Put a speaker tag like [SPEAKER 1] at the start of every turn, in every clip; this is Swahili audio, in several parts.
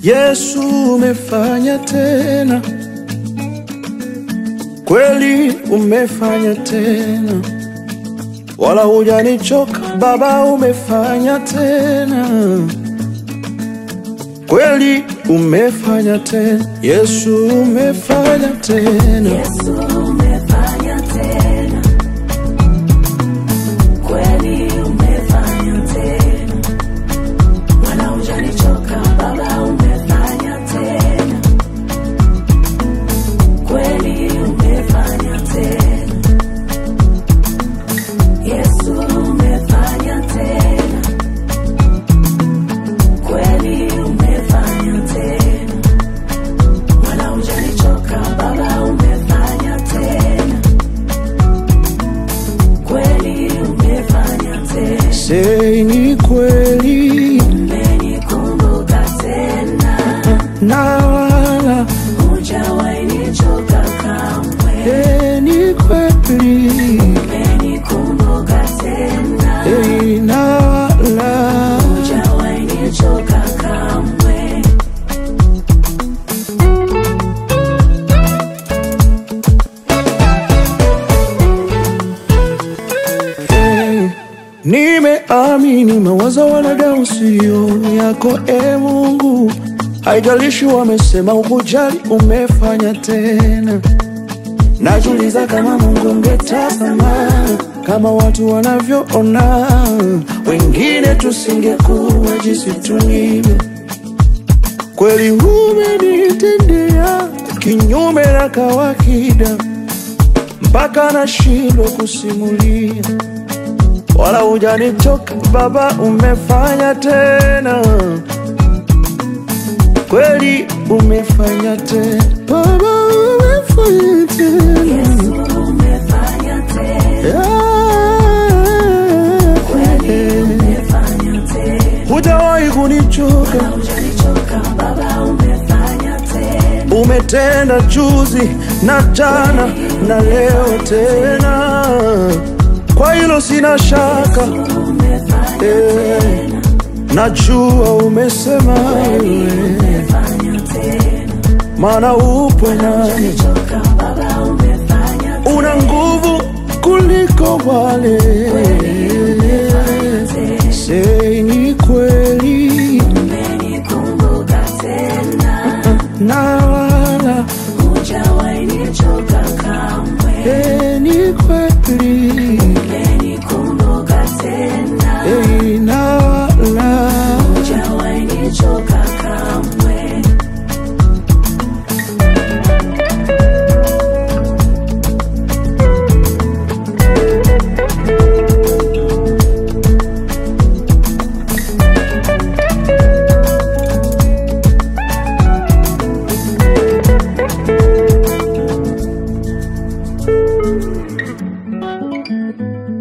[SPEAKER 1] Yesu umefanya tena, kweli umefanya tena, wala hujanichoka Baba, umefanya tena, kweli umefanya tena, Yesu umefanya tena.
[SPEAKER 2] Yesu umefanya tena, kweli umefanya tena, wala hujanichoka Baba, umefanya tena, kweli umefanya tena, Yesu umefanya tena, kweli umefanya tena, wala hujanichoka Baba, umefanya tena, kweli umefanya tena.
[SPEAKER 1] Sei ni kweli
[SPEAKER 2] Umenikumbuka tena,
[SPEAKER 1] na wala
[SPEAKER 2] hujawahi nichoka kamwe.
[SPEAKER 1] eh, ni kweli
[SPEAKER 2] Umenikumbuka tena,
[SPEAKER 1] eh, na wala
[SPEAKER 2] hujawahi nichoka kamwe.
[SPEAKER 1] Eh, Nimeamini mawazo wanadamu siyo yako, e Mungu. Haijalishi wamesema ukujali, umefanya tena. Najiuliza kama Mungu ungetazama kama watu wanavyoona, wengine tusingekuwa jinsi tulivyo. Kweli umenitendea kinyume na kawaida, mpaka nashindwa kusimulia wala hujanichoka Baba, umefanya tena, kweli umefanya tena Baba, umefanya tena
[SPEAKER 2] Yesu umefanya tena, kweli umefanya tena,
[SPEAKER 1] hujawahi kunichoka,
[SPEAKER 2] hujanichoka Baba, umefanya tena,
[SPEAKER 1] umetenda juzi na jana na leo tena, kwa hilo sina shaka
[SPEAKER 2] umefanya
[SPEAKER 1] eh, najua umesema wewe,
[SPEAKER 2] umefanya tena,
[SPEAKER 1] maana upo nami
[SPEAKER 2] hujanichoka Baba, umefanya
[SPEAKER 1] una nguvu kuliko wale. Sei ni kweli
[SPEAKER 2] umenikumbuka tena,
[SPEAKER 1] na wala
[SPEAKER 2] hujawahi nichoka kamwe.
[SPEAKER 1] eh, ni kweli
[SPEAKER 2] Umenikumbuka tena,
[SPEAKER 1] eh, na wala
[SPEAKER 2] hujawahi nichoka kamwe.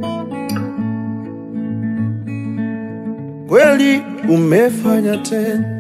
[SPEAKER 1] kweli umefanya tena